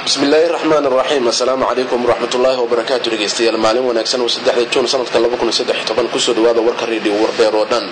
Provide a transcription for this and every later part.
bismillaahi raxmaan raxiim assalaamu calaykum waraxmatullaahi wabarakaatu dhegeystayaal maalin wanaagsan oo saddexda juun sanadka kusoo dhawaada warka reediyo warbeer oo dhan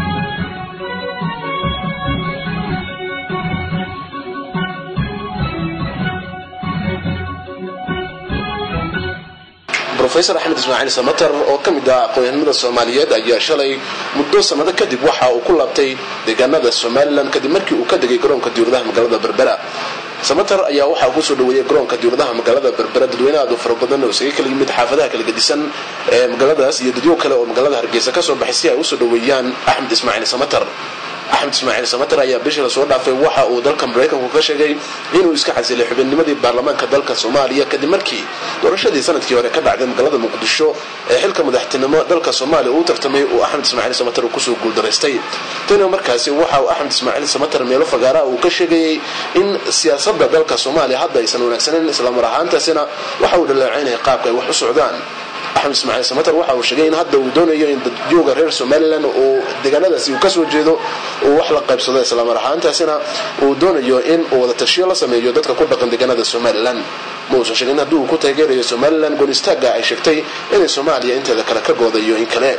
rofesor axmed ismaaciil samater oo ka mid ah aqoon-yahanimada soomaaliyeed ayaa shalay muddo sanado kadib waxa uu ku laabtay deegaanada somalilan kadib markii uu ka degay garoonka diwladaha magaalada berbera samater ayaa waxaa kusoo dhaweeyay garoonka diwladaha magaalada berbera dadweyne aad u fara badan oo isaga kala yimid xaafadaha kala gedisan ee magaaladaas iyo dadyo kale oo magaalada hargeysa kasoo baxay si ay usoo dhaweeyaan axmed ismaaciil samater axmed ismaaciil samater ayaa bishii lasoo dhaafay waxa uu dalka maraykanku ka sheegay inuu iska xasilay xubinnimadii baarlamaanka dalka soomaaliya kadib markii doorashadii sanadkii hore ka dhacday magaalada muqdisho ee xilka madaxtinimo dalka soomaaliya uu tartamay uu axmed ismaaciil samater kusoo guuldaraystay tani markaasi waxa uu axmed ismaaciil samater meelo fagaaraha uu ka sheegayay in siyaasada dalka soomaaliya hadda aysan wanaagsaneyn islamar ahaantaasina waxa uu dhaleecaynaya qaabka ay wax u socdaan axmed ismaaciil samater waxa uu sheegay in hadda uu doonayo in dadjooga reer somalilan oo deegaanadaasi uu kasoo jeedo uu wax la qaybsado islamar ahaantaasina uu doonayo in uu wada tashiyo la sameeyo dadka ku dhaqan deegaanada somalilan ma uusan sheegin haddii uu ku taageerayo somalilan goonistaagga ay sheegtay inay soomaaliya inteeda kale ka goodayo in kale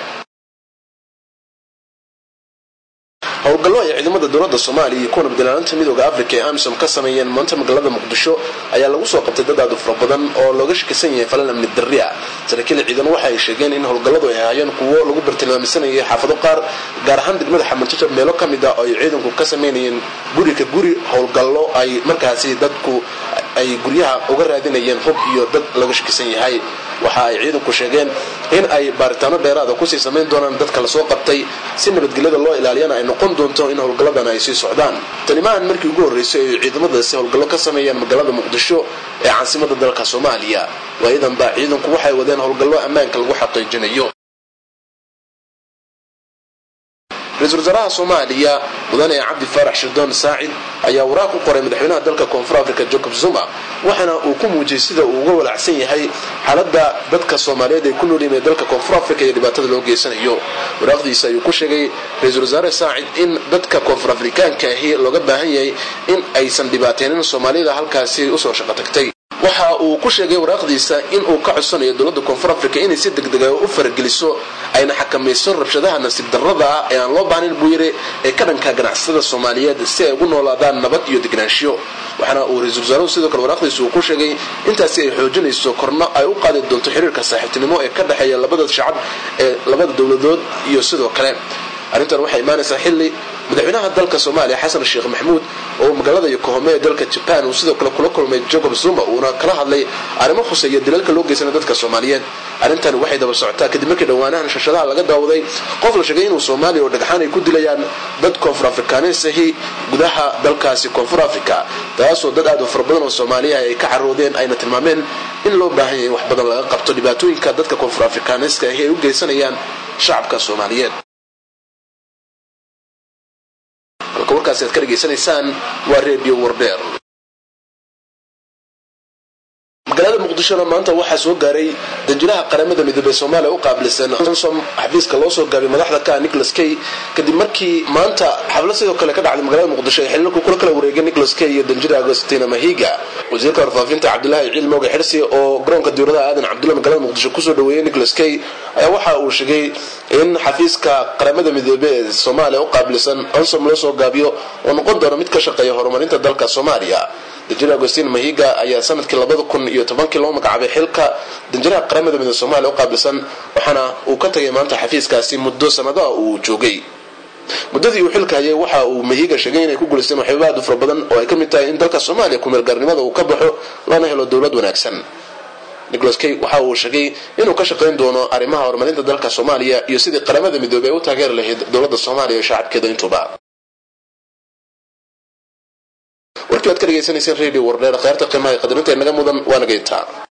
howlgallo ay ciidamada dowlada soomaaliya iyo kuwa nabadilaalinta midooda africa ee amisom ka sameeyeen maanta magaalada muqdisho ayaa lagu soo qabtay dad aad u fara badan oo looga shakisan yahay falan amni darri ah saraakiil ciidan waxa ay sheegeen in howlgalladu ay ahaayeen kuwo lagu bartilmaamisanayay xaafado qaar gaar ahaan degmada xamarjajab meelo ka mid ah oo ay ciidanku ka sameynayeen guri ka guri howlgallo ay markaasi dadku ay guryaha uga raadinayeen hub iyo dad laga shakisan yahay waxa ay ciidanku sheegeen in ay baaritaano dheeraada kusii samayn doonaan dadka lasoo qabtay si nabadgelyada loo ilaaliyana ay noqon doonto in howlgalladan ay sii socdaan tani maahan markii ugu horreysay ay ciidamadaasi howlgallo ka sameeyaan magaalada muqdisho ee caasimada dalka soomaaliya waayadan baa ciidanku waxay wadeen howlgallo ammaanka lagu xaqiijinayo ra-iisul wasaaraha soomaaliya mudane cabdi faarax shirdoon saacid ayaa waraaq ku qoray madaxweynaha dalka koonfur africa jacob zuma waxaana uu ku muujiyey sida uu uga walacsan yahay xaaladda dadka soomaaliyeed ay ku noolyihin ee dalka koonfur africa iyo dhibaatada loo geysanayo waraaqdiisa ayuu ku sheegay ra-iisul wasaare saacid in dadka koonfur afrikaanka ahi looga baahan yahay in aysan dhibaateynin soomaalida halkaasi usoo shaqo tagtay waxa uu ku sheegay waraaqdiisa in uu ka codsanayo dowladda koonfur africa inay si degdega u farageliso ayna xakamayso rabshadaha nasiib darrada ah ee aan loo baahnayn buu yiri ee ka dhanka ganacsatada soomaaliyeed si ay ugu noolaadaan nabad iyo degnaanshiyo waxaana uu ra-iisul wasaaruhu sidoo kale waraaqdiisa uu ku sheegay intaasi ay xoojinayso korno ay u qaadi doonto xiriirka saaxiibtinimo ee ka dhexeeya labada shacab ee labada dowladood iyo sidoo kale arrintan waxay imaanaysaa xilli madaxweynaha dalka soomaaliya xasan sheekh maxamuud oo magaalada yokohome ee dalka jaban uu sidoo kale kula kulmay jacob zuma uuna kala hadlay arrimo khuseeya dilalka loo geysana dadka soomaaliyeed arrintani waxay daba socotaa kadib markii dhowaanahan shashadaha laga daawaday qof la sheegay inuu soomaaliya oo dhagxaan ay ku dilayaan dad koonfur afrikaaneys ahi gudaha dalkaasi koonfur africa taasoo dad aad u fara badan oo soomaaliya ay ka caroodeen ayna tilmaameen in loo baahan yahay in wax badan laga qabto dhibaatooyinka dadka koonfur afrikaaneyska ahi ay u geysanayaan shacabka soomaaliyeed halka warkaasi aad ka dhegaysanaysaan waa redio warbeer magaalada muqdishona maanta waxaa soo gaaray danjiraha qaramada midoobey soomaaliya u qaabilsan onsom xafiiska loo soo gaabay madaxda ka nicholas kay kadib markii maanta xaflad sidoo kale ka dhacday magaalada muqdisho ay xiliilku kula kala wareegay nicholas kay iyo danjira agostina mahiga wasiirka warfaafinta cabdilaahi ciil mooga xirsi oo garoonka diwladaha aadan cabdulla magaalada muqdisho kusoo dhaweeyey nicholas kay ayaa waxa uu sheegay in xafiiska qaramada midoobe ee soomaaliya u qaabilsan onsom loo soo gaabiyo oo noqon doona mid ka shaqeeya horumarinta dalka soomaaliya danjir agostin mahiga ayaa sanadkii labada kun iyo tobankii loo magacaabay xilka danjiraha qaramada midoobe soomaaliya u qaabilsan waxaana uu ka tagay maanta xafiiskaasi muddo sanadaha uu joogay muddadii uu xilka hayay waxa uu mahiga sheegay inay ku guulaysteen waxyaaba aad u fara badan oo ay ka mid tahay in dalka soomaaliya kumeelgaarnimada uu ka baxo lana helo dowlad wanaagsan nicholas kay waxa uu sheegay inuu ka shaqayn doono arrimaha horumarinta dalka soomaaliya iyo sidii qaramada midoobey ay u taageeri lahayd dowladda soomaaliya iyo shacabkeeda intuba warkii waad ka dhegaysanayseen radio wardheer kheyrta qiimaha qadarinta inaga mudan waa naga intaa